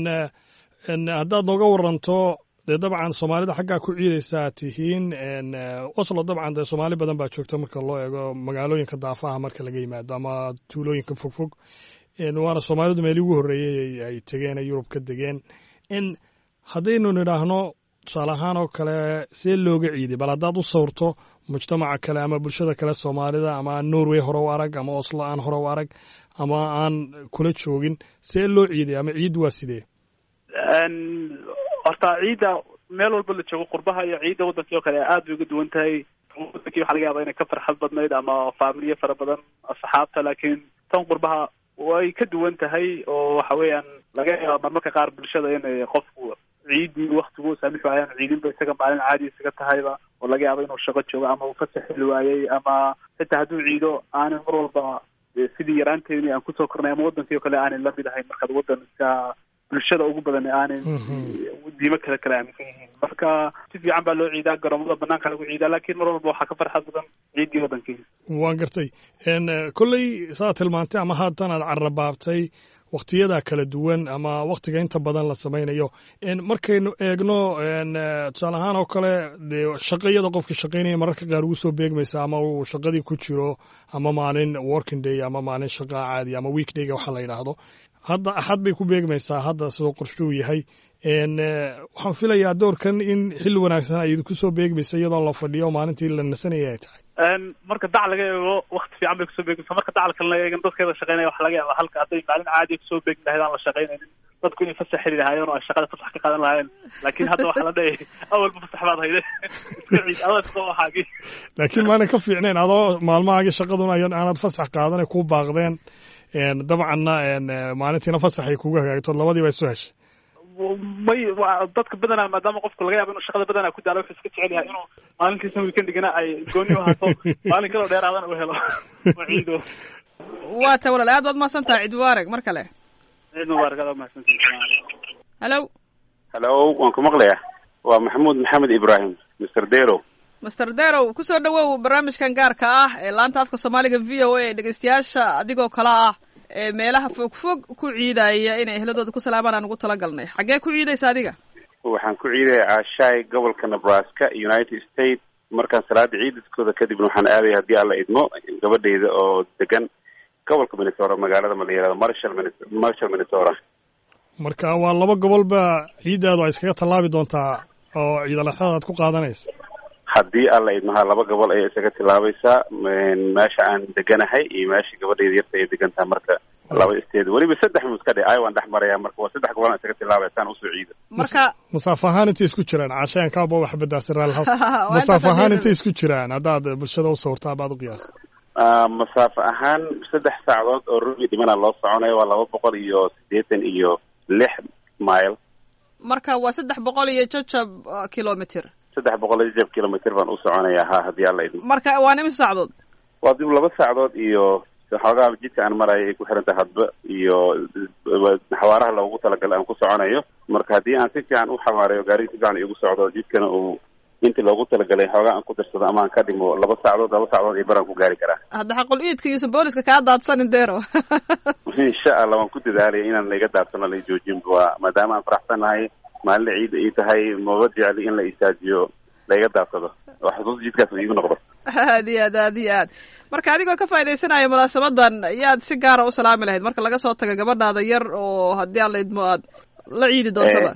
haddaad nooga waranto dee dabcan soomaalida xaggaa ku ciidaysaa tihiin oslo dabcan dee soomaali badan baa joogta marka loo eego magaalooyinka daafaha marka laga yimaado ama tuulooyinka fogfog waana soomaalidu meelii ugu horreeyey ay tegeen yurub ka degeen haddaynu nidhaahno tusaale ahaan oo kale see looga ciiday bal haddaad u sawrto mujtamaca kale ama bulshada kale soomaalida ama aan norway hore u arag ama oslo aan hore u arag ama aan kula joogin see loo ciiday ama ciid waa sidee horta ciidda meel walba la joogo qurbaha iyo ciidda wadankii oo kale aad bay uga duwan tahay wadankii waxaa laga yaaba inay ka farxad badnayd ama faamiliye fara badan asxaabta laakiin tan qurbaha way ka duwan tahay oo waxa weeyaan laga yaaba marmarka qaar bulshada inay qofku ciidii waktigu saamixu ayaan ciidinba isaga maalin caadi isaga tahayba oo laga yaabo inuu shaqo joogo ama uu fasax heli waayey ama xitaa hadduu ciido aanan mar walba sidii yaraanteeni aan kusoo kornay ama wadankii o kale aanan lamid ahayn markaad wadanka bulshada ugu badan aanan diimo kale kale aaminsan yihiin marka si fiican baa loo ciidaa garoomada banaanka lagu ciidaa laakiin mar walba waxaa ka farxad badan ciiddii wadankii waan gartay kolley saa tilmaantay ama haatan aad carrabaabtay wakhtiyada kala duwan ama wakhtiga inta badan la samaynayo markaynu eegno tusaale ahaan oo kale dee shaqayada qofka shaqaynaya mararka qaar ugu soo beegmaysa ama uu shaqadii ku jiro ama maalin working day ama maalin shaqaa caadi ama week dayga waxa la yidhaahdo hadda axad bay ku beegmaysaa hadda sidoo qorshuu yahay waxaan filayaa doorkan in xilli wanaagsan ay idinku soo beegmaysa iyadoo la fadhiyo maalintii la nasanaya ay tahay marka dac laga eego wakti fiican bay kusoo beegmaysa marka dacal kalena eegan dadkeeda shaqeynaya waxa laga yaaba halka hadday maalin caadiya kusoo beegmi lahayd aan la shaqaynaynin dadku inay fasax heli lahaayeen oo ay shaqada fasax ka qaadan lahaayeen laakiin hadda waxaa la dhahayay awalba fasax baad hayde iska ciid adaa shaqo waxaagii laakiin maanan ka fiicnayn adoo maalmahaagii shaqaduna aanad fasax qaadanay kuu baaqdeen dabcanna maalintiina fasax ay kugu hagaagto labadiiba isu heshay may waa dadka badanaa maadaama qofku laga yaabo inuu shaqada badanaa ku daalo wuxuu iska jecel yahay inuu maalintiisa weekendigana ay gooni u ahaato maalin kaloo dheeraadana u helo oo ciido waa ta walaal aad baad mahadsan tahay ciid mubaarak mar kale ciid mubaarak aad mahadsantahay hallo hallo waan ku maqlayaa waa maxamuud maxamed ibrahim mr dero master derow kusoo dhawow barnaamijkan gaarka ah ee laanta afka soomaaliga v o a dhegeystayaasha adigoo kale ah ee meelaha fog fog ku ciidaya inay ehladooda ku salaamaan aan ugu talagalnay xaggee ku ciidaysa adiga waxaan ku ciidaya caashaay gobolka nebraska united states markaan salaada ciidiskooda kadibna waxaan aadaya haddii alla idmo gabadhayda oo degan gobolka minnesota magaalada ma la yihahdo marshall marshall minnesota marka waa laba gobolba ciiddaadu ay iskaga tallaabi doontaa oo ciidalaxada aad ku qaadanaysa haddii alla idmaha laba gobol ayay isaga tilaabaysaa meesha aan deganahay iyo meesha gabadhayda yarta ay degan tahay marka laba isteed weliba saddex muska dhe ay waan dhex maraya marka waa saddex gobol aan isaga tilaabaya saan usoo ciido marka masaafo ahaan intay isku jiraan caashayaan kaaba wax badaasi raalha masaafo ahaan intay isku jiraan haddaad bulshada u sawirtaa baad u qiyaasa masaafo ahaan saddex saacadood oo rubi dhimana loo soconayo waa laba boqol iyo siddeetan iyo lix mile marka waa saddex boqol iyo jajab kilomitr saddex boqol iyo jajab kilomitr baan u soconayaa ha haddii alla idmo marka waa nima saacadood waa dib laba saacadood iyo xoogaa jidka aan marayo ay ku xiran tahay hadba iyo xawaaraha loogu talagalay aan ku soconayo marka haddii aan si fiican u xawaareyo gaariga si fiican igu socdo jidkana uu intii loogu talagalay xoogaa aan ku darsado ama aan ka dhimo laba saacadood laba saacadood iyo baraan ku gaari karaa hadda xaqul iidka iyo booliska kaa daadsanin dero insha allah waan ku dadaalaya inaan laiga daadsano la joojin waa maadaama aan faraxsanahay maalina ciida ii tahay maba jecli in la isaajiyo laiga daadsado oo xusuus jidkaas uu iigu noqdo aad iyo aad aad iyo aad marka adigoo ka faaidaysanaya munaasabadan yaad si gaara u salaami lahayd marka laga soo tago gabadhaada yar oo haddii aan la idmo aad la ciidi doontaba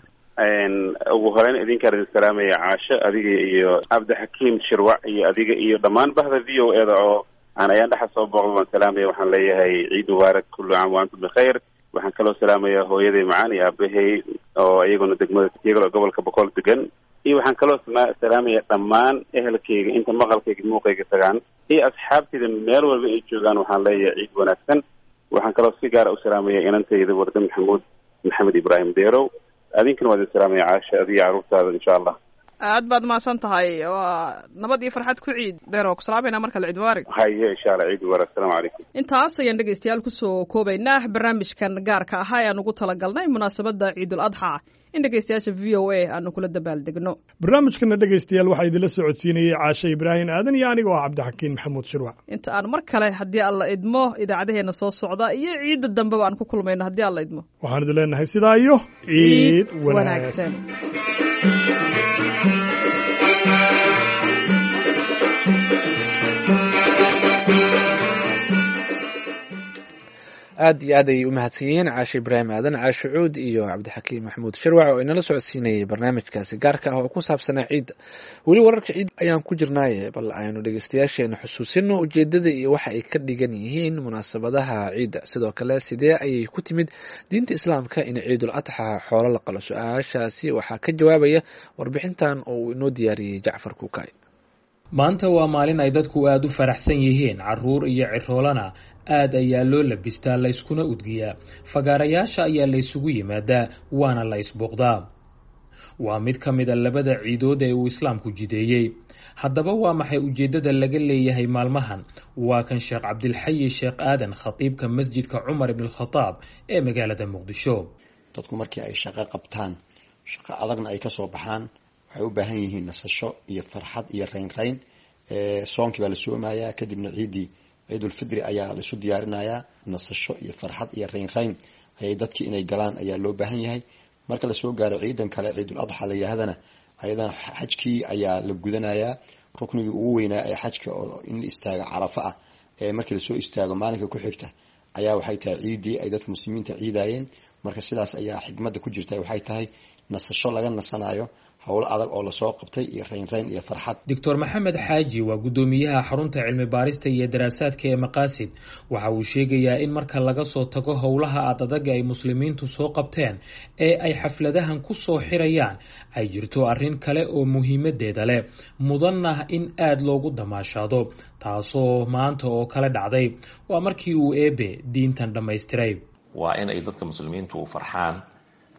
ugu horeyn idinkaan idin salaamaya caasho adiga iyo cabdixakiim shirwac iyo adiga iyo dhammaan bahda v o e da oo aan ayaan dhexa soo booqda waan salaamaya waxaan leeyahay ciid mubaarak kullu caam wa antum bikhayr waxaan kaloo salaamaya hooyaday macaan iyo aabahey oo iyaguna degmada iyagoo gobolka boqol degan iyo waxaan kaloo salaamaya dhammaan ehelkayga inta maqalkayga muuqayga tagaan iyo asxaabtayda meel walba ay joogaan waxaan leeyahay ciid wanaagsan waxaan kaloo si gaara u salaamaya inantayda warda maxamuud maxamed ibraahim deerow adinkana waa idin salaamaya caasha adiga carruurtaada insha allah aad baad mahadsan tahay waa nabad iyo farxad ku ciid deero ku salaamayna mar kale ciid mubaarig haye insha allah ciid mubaarig asalaamu calaykum intaas ayaan dhegeystayaal kusoo koobaynaa barnaamijkan gaarka ahaa ee aan ugu talagalnay munaasabadda ciidul adxa in dhegeystayaasha v o a aanu kula dabaaldegno barnaamijkana dhegeystayaal waxaa idinla socodsiinayey caashe ibraahim aadan iyo anigoo ah cabdixakiin maxamuud shirwac inta aan mar kale haddii alla idmo idaacadaheena soo socda iyo ciidda dambeba aan ku kulmayno haddii alla idmo waxaan idin leenahay sidaa iyo ciid wanaagsan aad iyo aad ayay u mahadsan yihiin caashe ibraahim aadan caashe cuud iyo cabdixakiim maxamuud shirwac oo inala socodsiinayay barnaamijkaasi gaarka ah oo ku saabsanaa ciidda weli wararka ciid ayaan ku jirnaaye bal aynu dhegeystayaasheena xusuusino ujeedada iyo waxa ay ka dhigan yihiin munaasabadaha ciidda sidoo kale sidee ayay ku timid diinta islaamka in ciidul adxa xoolo la qalo su-aashaasi waxaa ka jawaabaya warbixintan oo uu inoo diyaariyey jacfar kuukay maanta waa maalin ay dadku aada u faraxsan yihiin caruur iyo ciroolana aad ayaa loo labistaa layskuna udgiyaa fagaarayaasha ayaa laysugu yimaadaa waana la isbooqdaa waa mid ka mid a labada ciidood ee uu islaamku jideeyey haddaba waa maxay ujeeddada laga leeyahay maalmahan waa kan sheekh cabdilxayi sheekh aadan khatiibka masjidka cumar ibnalkhadaab ee magaalada muqdisho dadku markii ay shaqo qabtaan shaqo adagna ay kasoo baxaan waxay u baahan yihiin nasasho iyo farxad iyo raynrayn soonkii baa la soomayaa kadibna ciiddii ciidulfidri ayaa laisu diyaarinayaa nasasho iyo farxad iyo raynrayn ayay dadkii inay galaan ayaa loo baahan yahay marka lasoo gaaro ciidan kale ciidul adxa la yidhaahdana ayadana xajkii ayaa la gudanayaa ruknigii ugu weynaa ee xajka oo in la istaago carafo ah ee markii lasoo istaago maalinka ku xigta ayaa waxay tahay ciiddii ay dadka muslimiinta ciidayeen marka sidaas ayaa xikmadda ku jirta waxay tahay nasasho laga nasanayo howl adag oo lasoo qabtay iyo raynrayn iyo farxad doctor maxamed xaaji waa guddoomiyaha xarunta cilmi baarista iyo daraasaadka ee maqaasid waxa uu sheegayaa in marka laga soo tago howlaha aad adaga ay muslimiintu soo qabteen ee ay xafladahan ku soo xirayaan ay jirto arrin kale oo muhiimadeeda leh mudanah in aada loogu damaashaado taasoo maanta oo kale dhacday waa markii uu eebe diintan dhammaystiray waa in ay dadka muslimiintu u farxaan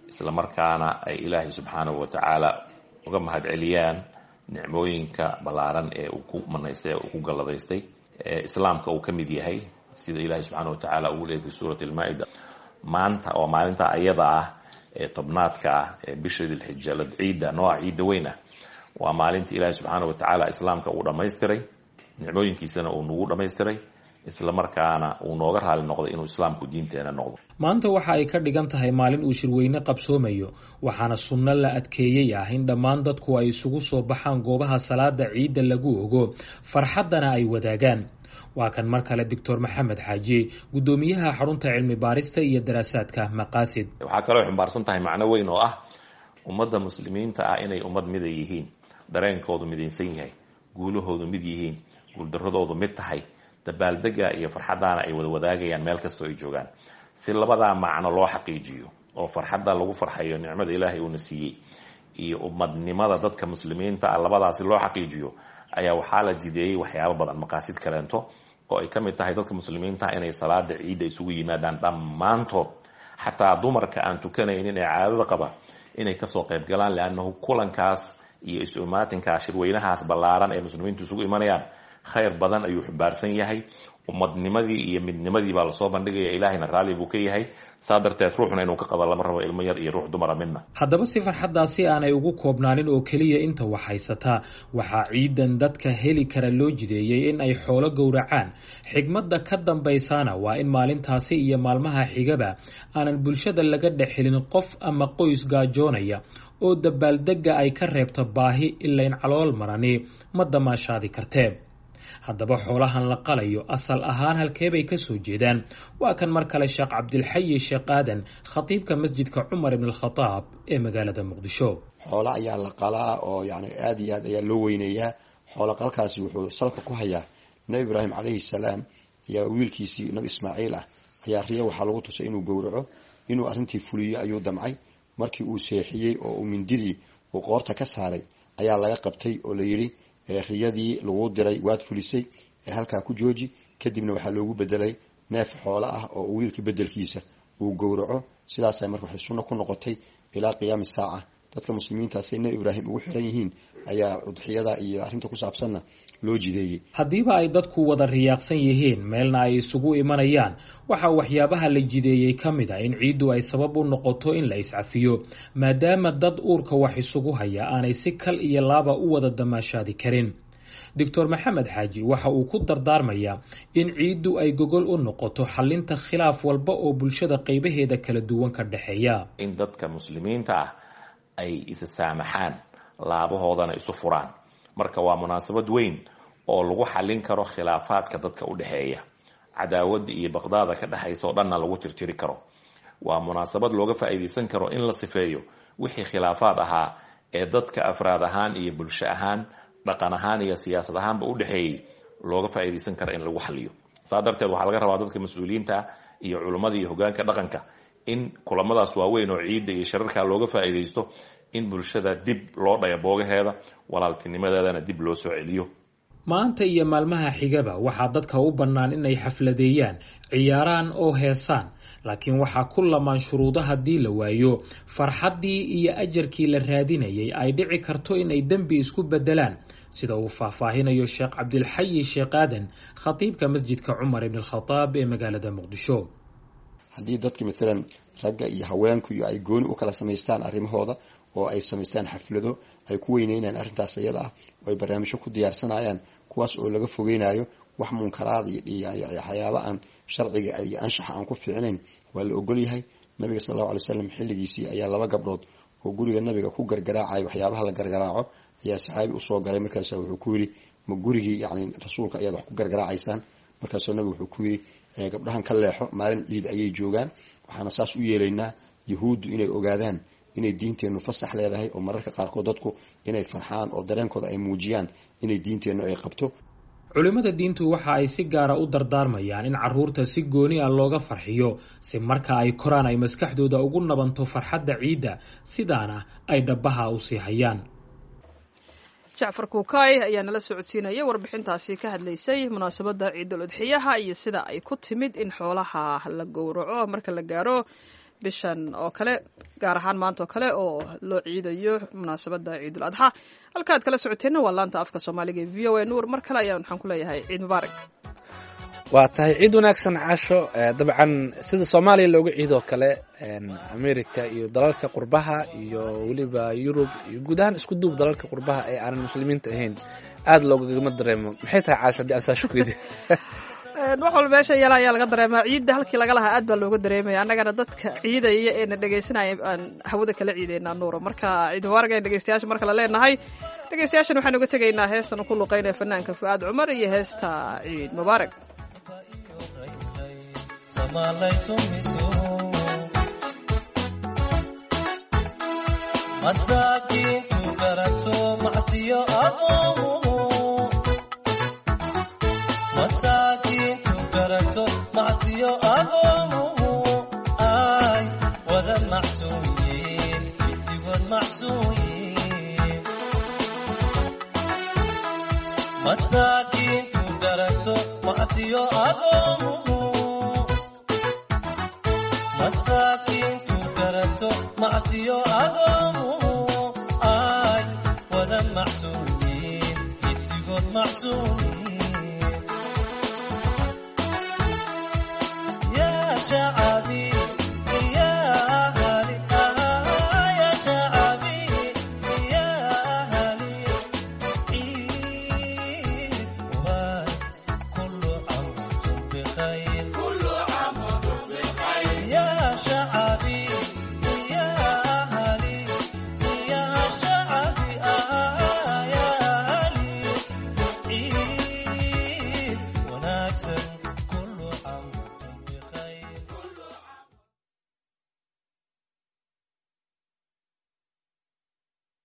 isla markaana ay ilaahay subxaanahu watacaala uga mahad celiyaan nicmooyinka ballaaran ee uu ku manaystay ee uu ku galladaystay ee islaamka uu ka mid yahay sida ilaahay subxaana watacaala ugu leeyay fi suurati almaa-ida maanta oo maalinta ayada ah ee tobnaadka ah ee bisha dilxija la ciidda nooca ciidda weyn ah waa maalinta ilaahay subxaana watacaala islaamka uu dhammaystiray nicmooyinkiisana uu nagu dhammaystiray isla markaana uu nooga raali noqday inuu islaamku diinteena noqdo maanta waxa ay ka dhigan tahay maalin uu shirweyne qabsoomayo waxaana sunno la adkeeyey ah in dhammaan dadku ay isugu soo baxaan goobaha salaada ciidda lagu ogo farxaddana ay wadaagaan waa kan mar kale doctor maxamed xaaji guddoomiyaha xarunta cilmi baarista iyo daraasaadka maqaasid waxaa kaloo xumbaarsan tahay macno weyn oo ah ummadda muslimiinta ah inay ummad mida yihiin dareenkoodu midaysan yahay guulahoodu mid yihiin guuldaradoodu mid tahay dabaaldega iyo farxaddaana ay wada wadaagayaan meel kastoo ay joogaan si labadaa macno loo xaqiijiyo oo farxadda lagu farxayo nicmada ilaahay uuna siiyey iyo ummadnimada dadka muslimiinta ah labadaasi loo xaqiijiyo ayaa waxaa la jideeyey waxyaabo badan maqaasid kaleento oo ay ka mid tahay dadka muslimiinta inay salaada ciidda isugu yimaadaan dhammaantood xataa dumarka aan tukanaynin ee caadada qaba inay kasoo qayb galaan leannahu kulankaas iyo is-umaatinkaas shirweynahaas ballaaran ee muslimiintu isugu imanayaan khayr badan ayuu xumbaarsan yahay ummadnimadii iyo midnimadii baa lasoo bandhigaya ilaahayna raalli buu ka yahay saa darteed ruuxuna inuu ka qado lama rabo ilmo yar iyo ruux dumara midna haddaba si farxaddaasi aanay ugu koobnaanin oo keliya inta wax haysataa waxaa ciidan dadka heli kara loo jideeyey in ay xoolo gowracaan xigmadda ka dambaysaana waa in maalintaasi iyo maalmaha xigaba aanan bulshada laga dhexelin qof ama qoys gaajoonaya oo dabaaldegga ay ka reebto baahi ilayn calool marani ma damaashaadi kartee haddaba xoolahan la qalayo asal ahaan halkeebay ka soo jeedaan waa kan mar kale sheekh cabdilxayi sheekh aadan khatiibka masjidka cumar ibn alkhadaab ee magaalada muqdisho xoolo ayaa la qalaa oo yani aada iyo aad ayaa loo weyneeyaa xoolo qalkaasi wuxuu salka ku hayaa nebi ibraahim calayhi salaam ayaa wiilkiisii nabi ismaaciil ah ayaa riya waxaa lagu tusay inuu gowraco inuu arrintii fuliyo ayuu damcay markii uu seexiyey oo uu mindidii uu qoorta ka saaray ayaa laga qabtay oo la yidhi riyadii lagu diray waad fulisay ee halkaa ku jooji kadibna waxaa loogu bedelay neef xoolo ah oo wiilka bedelkiisa uu gowraco sidaasa marka waxay sunno ku noqotay ilaa qiyaami saaca dadka muslimiintaasay nebi ibraahim ugu xiran yihiin ayaa udxiyada iyo arrinta ku saabsanna loo jideeyey haddiiba ay dadku wada riyaaqsan yihiin meelna ay isugu imanayaan waxaa waxyaabaha la jideeyey ka mid a in ciiddu ay sabab u noqoto in la iscafiyo maadaama dad uurka wax isugu haya aanay si kal iyo laaba u wada damaashaadi karin doctor maxamed xaaji waxa uu ku dardaarmayaa in ciiddu ay gogol u noqoto xalinta khilaaf walba oo bulshada qaybaheeda kala duwan ka dhexeeya in dadka muslimiinta ah ay isa saamaxaan laabahoodana isu furaan marka waa munaasabad weyn oo lagu xallin karo khilaafaadka dadka u dhexeeya cadaawadda iyo baqdaada ka dhexaysa oo dhanna lagu tirtiri karo waa munaasabad looga faa'iidaysan karo in la sifeeyo wixii khilaafaad ahaa ee dadka afraad ahaan iyo bulsho ahaan dhaqan ahaan iyo siyaasad ahaanba u dhexeeyey looga faa'iidaysan karo in lagu xaliyo saa darteed waxaa laga rabaa dadka mas-uuliyiinta iyo culummada iyo hogaanka dhaqanka in kulamadaas waaweyn oo ciidda iyo shararkaa looga faa'iidaysto in bulshada dib loo dhaya boogaheeda walaaltinimadeedana dib loo soo celiyo maanta iyo maalmaha xigaba waxaa dadka u bannaan inay xafladeeyaan ciyaaraan oo heesaan laakiin waxaa ku lamaan shuruudo haddii la waayo farxaddii iyo ajarkii la raadinayay ay dhici karto inay dembi isku beddelaan sida uu faahfaahinayo sheekh cabdilxayi sheekh aadan khatiibka masjidka cumar ibn alkhadaab ee magaalada muqdisho haddii dadka maalan ragga iyo haweenku iyo ay gooni u kala samaystaan arrimahooda oo ay samaystaan xaflado ay ku weyneynayaan arrintaas iyada ah oo ay barnaamijyo ku diyaarsanayaan kuwaas oo laga fogeynayo wax munkaraada iyo waxyaaba aan sharciga iyo anshaxa aan ku fiicnayn waa la ogol yahay nabiga sal allahu alay slam xilligiisii ayaa laba gabdhood oo guriga nabiga ku gargaraacaya waxyaabaha la gargaraaco ayaa saxaabi usoo galay markaas wuxuu ku yidhi ma gurigii yani rasuulka ayaad wax ku gargaraacaysaan markaasuu nabigu wuxuu ku yidhi gabdhahan ka leexo maalin ciid ayay joogaan waxaana saas u yeelaynaa yahuuddu inay ogaadaan inay diinteennu fasax leedahay oo mararka qaarkood dadku inay farxaan oo dareenkooda ay muujiyaan inay diinteennu ay qabto culimmada diintu waxa ay si gaara u dardaarmayaan in caruurta si gooni ah looga farxiyo si marka ay koraan ay maskaxdooda ugu nabanto farxadda ciidda sidaana ay dhabbaha u sii hayaan jacfar kuukay ayaa nala socodsiinaya warbixintaasi ka hadlaysay munaasabadda ciidul udxiyaha iyo sida ay ku timid in xoolaha la gowraco marka la gaaro bishan oo kale gaar ahaan maanta oo kale oo loo ciidayo munaasabadda ciidul adxa halka aad kala socoteenna waa laanta afka soomaaliga ee v o a nuur mar kale ayaan waxaan ku leeyahay ciid mubaarak waa tahay ciid wanaagsan casho dabcan sida soomaaliya looga ciidoo kale america iyo dalalka qurbaha iyo weliba yurub iyo guud ahaan isku duub dalalka qurbaha ee aanan muslimiinta ahayn aada loogagama dareemo maxay tahay casho haddii aan saa shukriidi wax walba meesha yala ayaa laga dareemaa ciidda halkii laga lahaa aad baa looga dareemaya annagana dadka ciidaya eena dhegaysanaya aan hawada kala ciideynaa nuuro marka ciid mubaarak ayaan dhegeystayaasha marka la leenahay dhegeystayaashan waxaan uga tegaynaa heestan ku luqeynaya fanaanka fu'aad cumar iyo heesta ciid mubaarak masaakiintu garato macsiyo adoomu masaakiintu garato macsiyo adoomu ay wada macsuuyiin intigood macsuuyiin masaakiintu garato macsiyo adoomu masaakiintu garato macsiyo adoomu ay wada macsuuyiin intigood macsuuyiin yaa shacabi yaa ahali yaa shacabi yaa ahali ciid mubaarak kullu caam wantum bikhayr kullu caam wantum bikhayr yaa shacabi yaa ahali yaa shacabi yaa ahali ciid wanaagsan